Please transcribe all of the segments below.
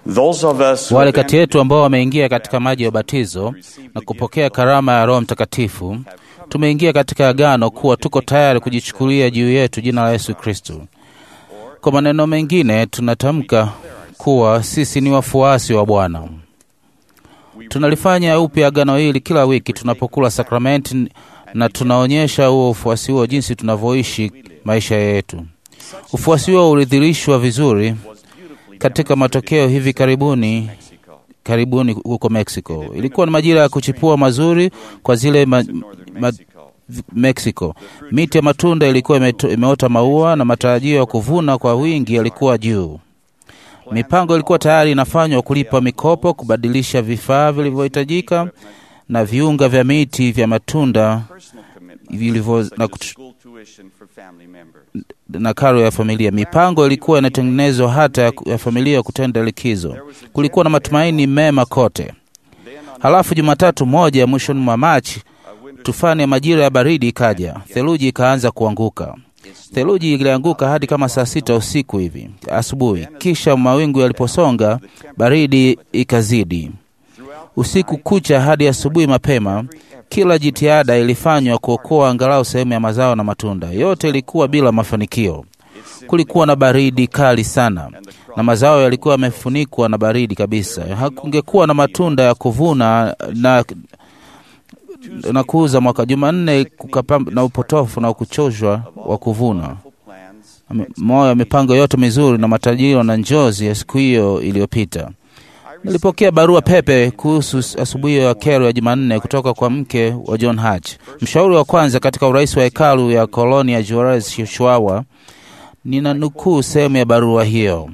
Those of us who Wale have kati been yetu ambao wameingia katika maji ya ubatizo na kupokea karama ya Roho Mtakatifu, tumeingia katika agano kuwa tuko tayari kujichukulia juu yetu jina la Yesu Kristo. Kwa maneno mengine, tunatamka kuwa sisi ni wafuasi wa Bwana. Tunalifanya upya agano hili kila wiki tunapokula sakramenti, na tunaonyesha huo ufuasi huo jinsi tunavyoishi maisha yetu. Ufuasi huo ulidhirishwa vizuri katika matokeo hivi karibuni karibuni huko Mexico. Ilikuwa ni majira ya kuchipua mazuri kwa zile ma, ma, Mexico. Miti ya matunda ilikuwa imeto, imeota maua na matarajio ya kuvuna kwa wingi yalikuwa juu. Mipango ilikuwa tayari inafanywa kulipa mikopo, kubadilisha vifaa vilivyohitajika na viunga vya miti vya matunda vilivyo na, kutu- school tuition for family members. na karo ya familia. Mipango ilikuwa inatengenezwa hata ya, ya familia kutenda likizo. Kulikuwa na matumaini mema kote. Halafu Jumatatu moja mwishoni mwa Machi, tufani ya majira ya baridi ikaja, theluji ikaanza kuanguka. Theluji ilianguka hadi kama saa sita usiku hivi asubuhi. Kisha mawingu yaliposonga, baridi ikazidi. Usiku kucha hadi asubuhi mapema, kila jitihada ilifanywa kuokoa angalau sehemu ya mazao na matunda. Yote ilikuwa bila mafanikio. Kulikuwa na baridi kali sana na mazao yalikuwa yamefunikwa na baridi kabisa. Hakungekuwa na matunda ya kuvuna na, na kuuza mwaka. Jumanne kukapam na upotofu na kuchoshwa wa kuvuna Plans moyo ya mipango yote mizuri na matajiro na njozi ya siku hiyo iliyopita. Nilipokea barua pepe kuhusu asubuhi ya kero ya Jumanne kutoka kwa mke wa John Hatch, mshauri wa kwanza katika urais wa hekalu ya koloni ya Juarez, Chihuahua. Nina nukuu sehemu ya barua hiyo.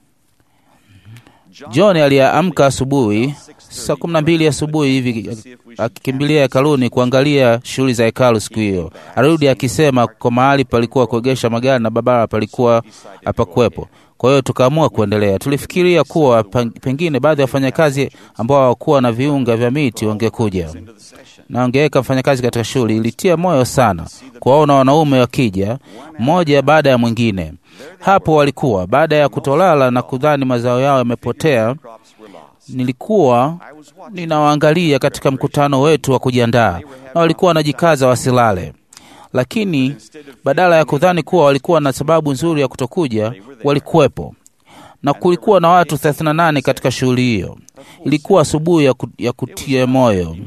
John aliamka asubuhi saa kumi na mbili asubuhi hivi akikimbilia hekaluni kuangalia shughuli za hekalu siku hiyo. Arudi akisema kwa mahali palikuwa kuegesha magari na barabara palikuwa hapakuwepo. Kwa hiyo tukaamua kuendelea. Tulifikiria kuwa peng- pengine baadhi ya wafanyakazi ambao hawakuwa na viunga vya miti wangekuja na wangeweka mfanyakazi katika shughuli. Ilitia moyo sana kuwaona wanaume wakija mmoja baada ya mwingine. Hapo walikuwa baada ya kutolala na kudhani mazao yao yamepotea. Nilikuwa ninawaangalia katika mkutano wetu wa kujiandaa, na walikuwa wanajikaza wasilale, lakini badala ya kudhani kuwa walikuwa na sababu nzuri ya kutokuja, walikuwepo na kulikuwa na watu 38 katika shughuli hiyo. Ilikuwa asubuhi ya, ku, ya kutia moyo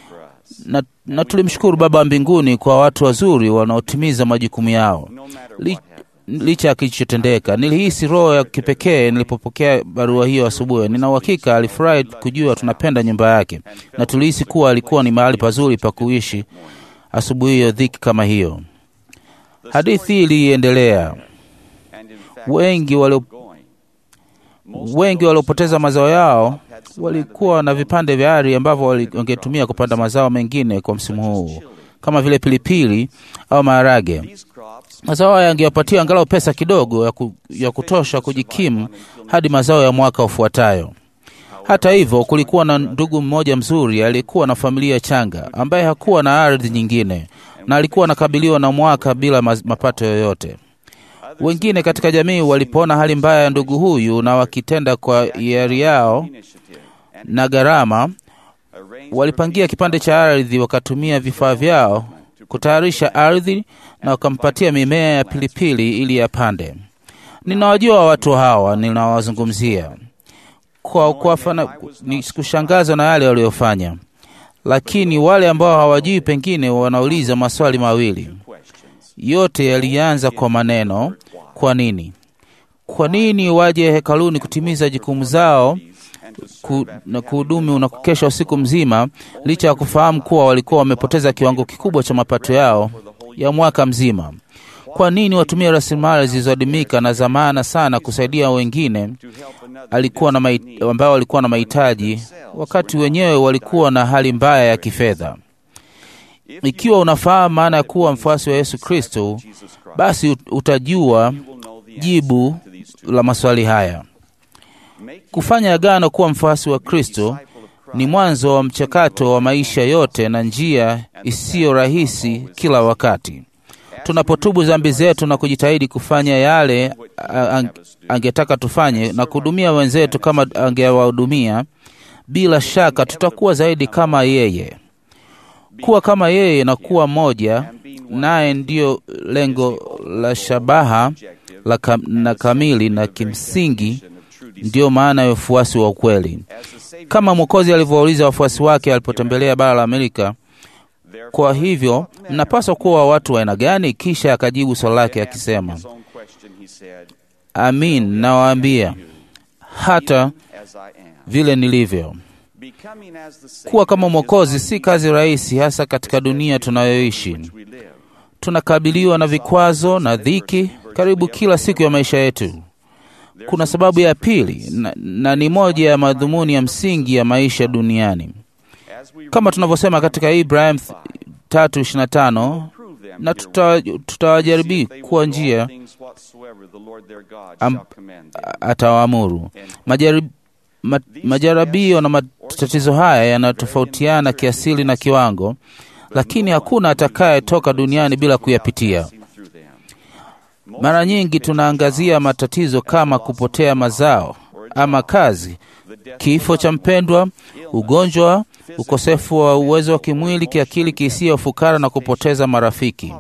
na, na tulimshukuru Baba wa mbinguni kwa watu wazuri wanaotimiza majukumu yao Li, licha ya kilichotendeka. Nilihisi roho ya kipekee nilipopokea barua hiyo asubuhi. Nina uhakika alifurahi kujua tunapenda nyumba yake, na tulihisi kuwa alikuwa ni mahali pazuri pa kuishi asubuhi hiyo dhiki kama hiyo. Hadithi hii iliendelea. and in fact Wengi walio going. wengi waliopoteza mazao yao walikuwa na vipande vya ardhi ambavyo wali- wangetumia kupanda mazao mengine kwa msimu huu kama vile pilipili au maharage. These crops Mazao haya yangewapatia angalau pesa kidogo ya, ku, ya kutosha kujikimu hadi mazao ya mwaka ufuatayo. Hata hivyo, kulikuwa na ndugu mmoja mzuri aliyekuwa na familia changa ambaye hakuwa na ardhi nyingine na alikuwa anakabiliwa na mwaka bila maz- mapato yoyote. Wengine katika jamii walipoona hali mbaya ya ndugu huyu na wakitenda kwa hiari yao initiative and na gharama, arranged walipangia kipande cha ardhi, wakatumia vifaa vyao kutayarisha ardhi na wakampatia mimea ya pilipili ili yapande. Ninawajua watu hawa ninawazungumzia kwa kuwafana, ni kushangazwa na yale waliyofanya, lakini wale ambao hawajui pengine wanauliza maswali mawili. questions. Yote yalianza kwa maneno kwa nini? Kwa nini waje hekaluni kutimiza jukumu zao ku, na kuhudumu na kukesha usiku mzima, licha ya kufahamu kuwa walikuwa wamepoteza kiwango kikubwa cha mapato yao ya mwaka mzima? Kwa nini watumie rasilimali zilizoadimika na za maana sana kusaidia wengine To help another alikuwa na mai, ambao walikuwa na mahitaji wakati wenyewe walikuwa na hali mbaya ya kifedha? Ikiwa unafahamu maana ya kuwa mfuasi wa Yesu Kristo, Jesus Christ, basi ut- utajua you will know the answer jibu to these two. la maswali haya. Make Kufanya agano kuwa mfuasi wa Kristo ni mwanzo wa mchakato wa maisha yote na njia isiyo rahisi kila wakati. tunapotubu dhambi zetu na kujitahidi kufanya yale a- ang- angetaka tufanye na kuhudumia wenzetu kama angewahudumia, bila shaka tutakuwa zaidi kama yeye. Kuwa kama yeye na kuwa moja naye ndiyo lengo la shabaha la kam, na kamili na kimsingi ndiyo maana ya ufuasi wa ukweli, kama Mwokozi alivyowauliza wafuasi wake alipotembelea bara la Amerika. Kwa hivyo mnapaswa kuwa watu wa aina gani? Kisha akajibu swali lake akisema, amin, nawaambia hata vile nilivyo. Kuwa kama Mwokozi si kazi rahisi, hasa katika dunia tunayoishi. Tunakabiliwa na vikwazo na dhiki karibu kila siku ya maisha yetu. Kuna sababu ya pili na, na ni moja ya madhumuni ya msingi ya maisha duniani, kama tunavyosema katika Ibrahim 3:25 na tuta- tutawajaribu kwa njia am- atawaamuru. Majarib, ma, majaribio na matatizo haya yanatofautiana kiasili na kiwango, lakini hakuna atakayetoka duniani bila kuyapitia. Mara nyingi tunaangazia matatizo kama kupotea mazao ama kazi, kifo cha mpendwa, ugonjwa, ukosefu wa uwezo wa kimwili, kiakili, kihisia, ufukara na kupoteza marafiki.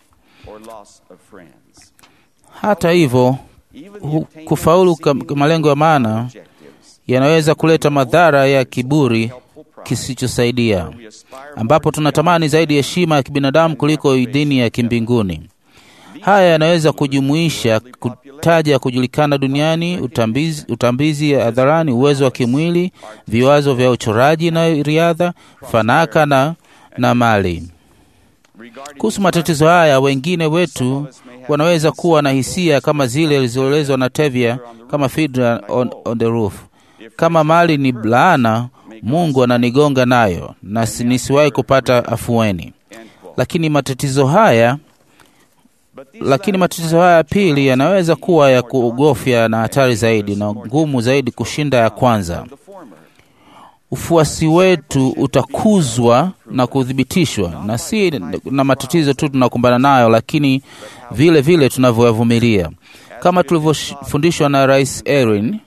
Hata hivyo, hu- kufaulu kam- malengo ya maana yanaweza kuleta madhara ya kiburi kisichosaidia, ambapo tunatamani zaidi heshima ya kibinadamu kuliko idhini ya kimbinguni. Haya yanaweza kujumuisha kutaja kujulikana duniani, utambizi, utambizi ya hadharani, uwezo wa kimwili, viwazo vya uchoraji na riadha, fanaka na, na mali. Kuhusu matatizo haya, wengine wetu wanaweza kuwa na hisia kama zile zilizoelezwa na Tevye kama Fiddler on, on the Roof. Kama mali ni laana, Mungu ananigonga nayo na si- nisiwahi kupata afueni. Lakini matatizo haya lakini matatizo haya pili yanaweza kuwa ya kuogofya na hatari zaidi na ngumu zaidi kushinda ya kwanza. Ufuasi wetu utakuzwa na kuthibitishwa, na si na matatizo tu tunakumbana nayo, lakini vile vile tunavyoyavumilia, kama tulivyofundishwa na Rais Erin.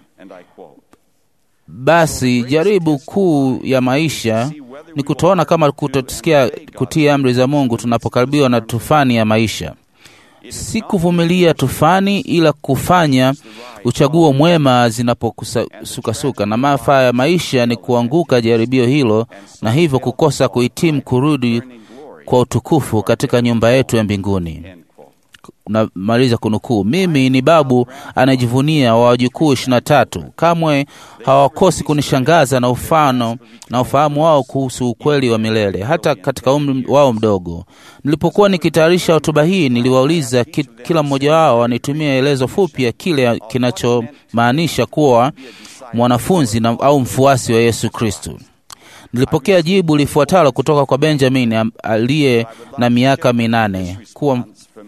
Basi jaribu kuu ya maisha ni kutoona kama kutosikia kutii amri za Mungu tunapokaribiwa na tufani ya maisha si kuvumilia tufani, ila kufanya uchaguo mwema zinaposukasuka. Na maafa ya maisha ni kuanguka jaribio hilo, na hivyo kukosa kuhitimu kurudi kwa utukufu katika nyumba yetu ya mbinguni. Namaliza kunukuu. Mimi ni babu anajivunia wa wajukuu ishirini na tatu. Kamwe hawakosi kunishangaza na ufano na ufahamu wao kuhusu ukweli wa milele, hata katika umri wao mdogo. Nilipokuwa nikitayarisha hotuba hii, niliwauliza ki, kila mmoja wao anitumie elezo fupi ya kile kinachomaanisha kuwa mwanafunzi na, au mfuasi wa Yesu Kristo. Nilipokea jibu lifuatalo kutoka kwa Benjamin aliye na miaka minane kuwa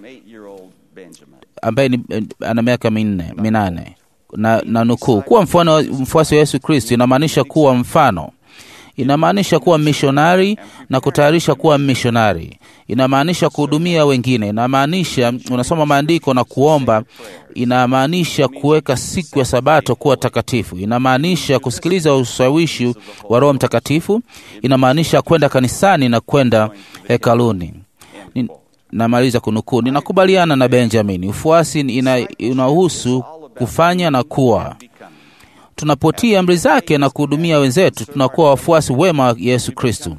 ambaye ni ana miaka minne minane na, na nukuu, kuwa mfano mfuasi wa Yesu Kristo inamaanisha kuwa mfano, inamaanisha kuwa mishonari na kutayarisha kuwa mishonari, inamaanisha kuhudumia wengine, inamaanisha unasoma maandiko na kuomba, inamaanisha kuweka siku ya Sabato kuwa takatifu, inamaanisha kusikiliza ushawishi wa Roho Mtakatifu, inamaanisha kwenda kanisani na kwenda hekaluni. Ni, namaliza kunukuu. Ninakubaliana na Benjamin, ufuasi ina, inahusu kufanya na kuwa. Tunapotii amri zake na kuhudumia wenzetu, tunakuwa wafuasi wema wa Yesu Kristo.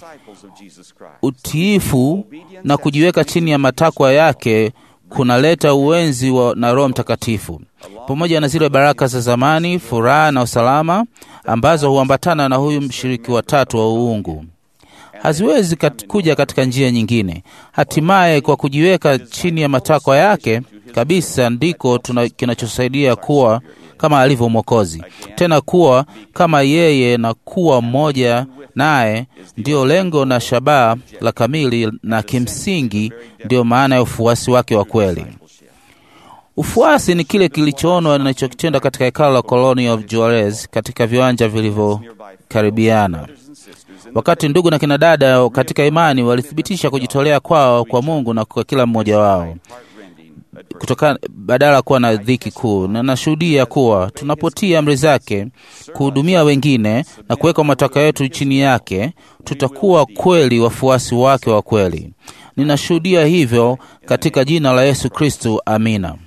Utiifu na kujiweka chini ya matakwa yake kunaleta uwenzi wa na Roho Mtakatifu, pamoja na zile baraka za zamani, furaha na usalama ambazo huambatana na huyu mshiriki wa tatu wa uungu haziwezi kat, kuja katika njia nyingine. Hatimaye, kwa kujiweka chini ya matakwa yake kabisa, ndiko kinachosaidia kuwa kama alivyo Mwokozi, tena kuwa kama yeye na kuwa mmoja naye, ndiyo lengo na shabaha la kamili, na kimsingi ndiyo maana ya ufuasi wake wa kweli. Ufuasi ni kile kilichoonwa ninachokitenda katika hekalo la Colony of Juarez katika viwanja vilivyokaribiana. wakati ndugu na kina dada katika imani walithibitisha kujitolea kwao kwa Mungu na kwa kila mmoja wao kutoka badala ya kuwa na dhiki kuu, na nashuhudia kuwa tunapotii amri zake, kuhudumia wengine na kuweka matakwa yetu chini yake, tutakuwa kweli wafuasi wake wa kweli. Ninashuhudia hivyo katika jina la Yesu Kristu, amina.